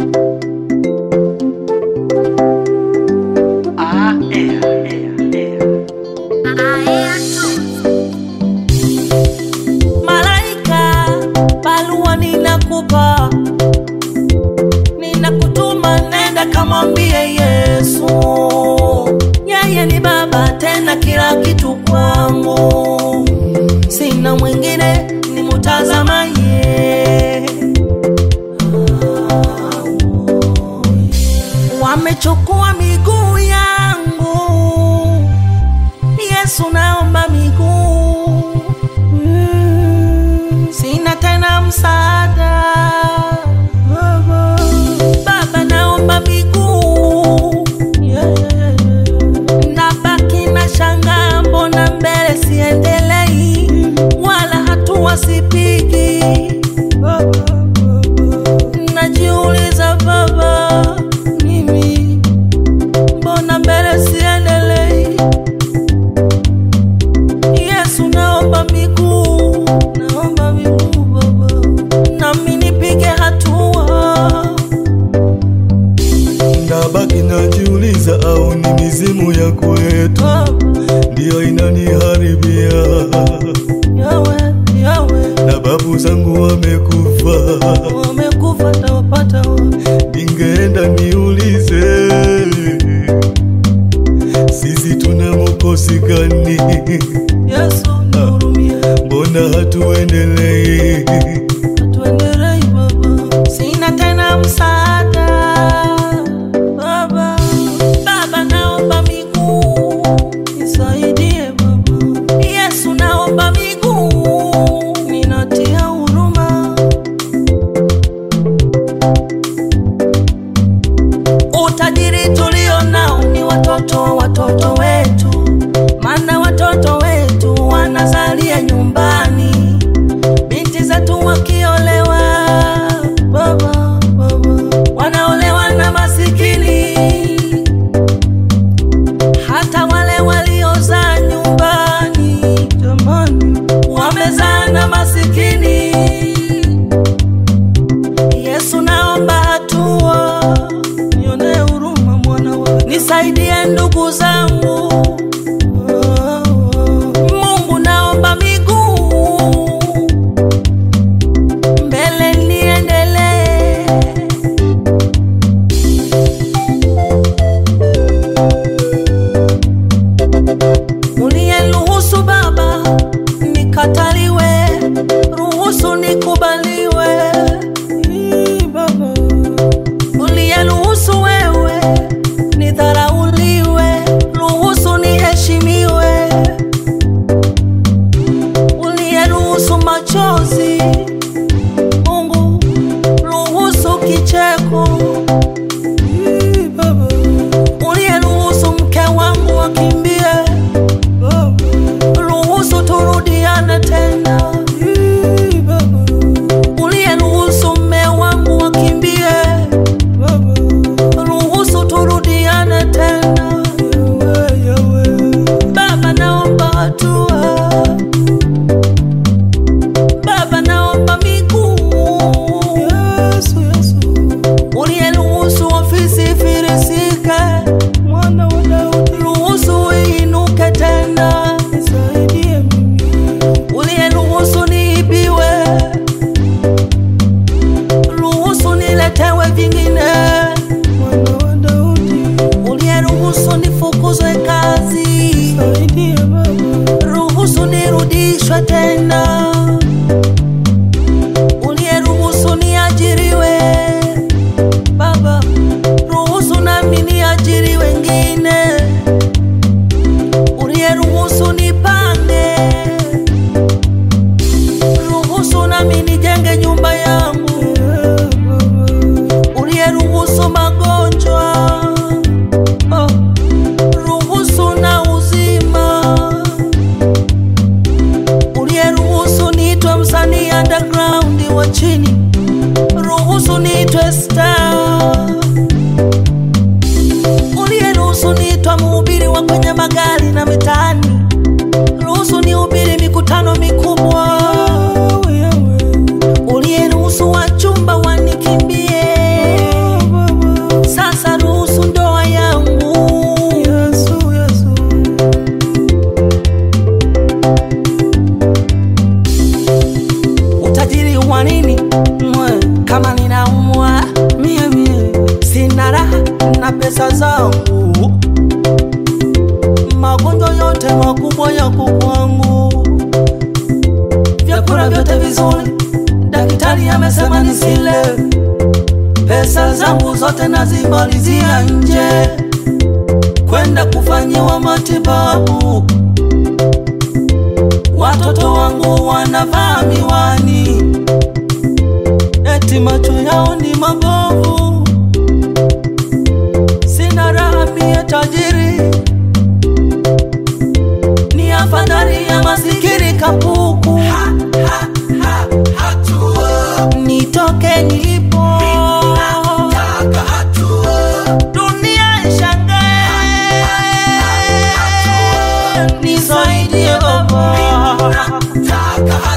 Malaika, barua ninakupa, ninakutuma, nenda kamwambie Yesu, yeye ni Baba, tena kila kitu kwangu, sina mwingine nimutazama yeye. Wamechukua miguu yangu, Yesu, naomba miguu Mm, sina tena msaada Baba, Baba naomba miguu yeah, yeah, yeah. Nabaki na shanga, mbona mbele siendelei, wala hatua sipigi Baba, Baba. Najiuliza Baba, mimi mbona mbele siendelei Yesu naomba miguu, naomba miguu Baba, nami nipige hatua. Ndabaki najiuliza, au ni mizimu ya kwetu Baba, ndiyo inaniharibia, yawe yawe, na babu zangu wamekufa. wamekufa tawapata wapi? Ningeenda niulize, sisi tuna mukosi gani? Yesu nihurumie, Mbona hatuendelei? tuendelei Baba, sina tena msaada Baba, Baba naomba miguu, nisaidie Baba. Yesu naomba miguu, ninatia huruma. Utajiri tulio nao ni watoto wa watoto wetu, maana watoto wetu wanazalia nyumbani, binti zetu wakiolewa, baba, baba, wanaolewa na masikini, hata wale waliozaa nyumbani, jamani, wamezaa na masikini. Yesu naomba hatua, nionee huruma mwana wa, nisaidie ndugu zangu. Mungu naomba miguu, mbele niendelee. Uliyeruhusu Baba nikataliwe, ruhusu nikubaliwe. Ii, Baba. Uliyeruhusu wewe nidharauliwe, ruhusu niheshimiwe. Uliyeruhusu machozi, Mungu ruhusu kicheko. Ii, Baba. Uliyeruhusu mke wangu akimbie Baba, ruhusu turudiane tena. Ii, Baba. Uliyeruhusu mme wangu akimbie Baba, ruhusu turudiane tena. Yawe, yawe. Baba, naomba hatua. Baba, naomba miguu. Yesu, Yesu. Uliyeruhusu ofisi ifilisike, mwana wa Daudi, ruhusu iinuke tena. Nisaidie mimi. Uliyeruhusu niibiwe, ruhusu niletewe vingine. Mwana wa Daudi, uliyeruhusu nifukuzwe kazi, nisaidie Baba. Ruhusu nirudishwe tena. Uliyeruhusu niajiriwe, Baba, ruhusu nami niajiri wengine. Uliyeruhusu nipange, ruhusu nami nijenge nyumba yangu. Uliyeruhusu magonjwa, oh, ruhusu na uzima. Uliyeruhusu niitwe msanii underground wa chini, ruhusu niitwe star. Uliyeruhusu niitwa mhubiri wa kwenye magari na mitaani, ruhusu nihubiri mikutano mikubwa. Uliyeruhusu wachumba wanikimbie, zangu, magonjwa yote makubwa yako kwangu, vyakula vyote vizuri daktari amesema nisile, pesa zangu zote nazimalizia nje kwenda kufanyiwa matibabu. Watoto wangu wanavaa miwani, eti macho yao ni mabovu. Sina raha mie tajiri, ni afadhali ya masikini kapuku. Nitoke nilipo, dunia ishangae, nisaidie Baba.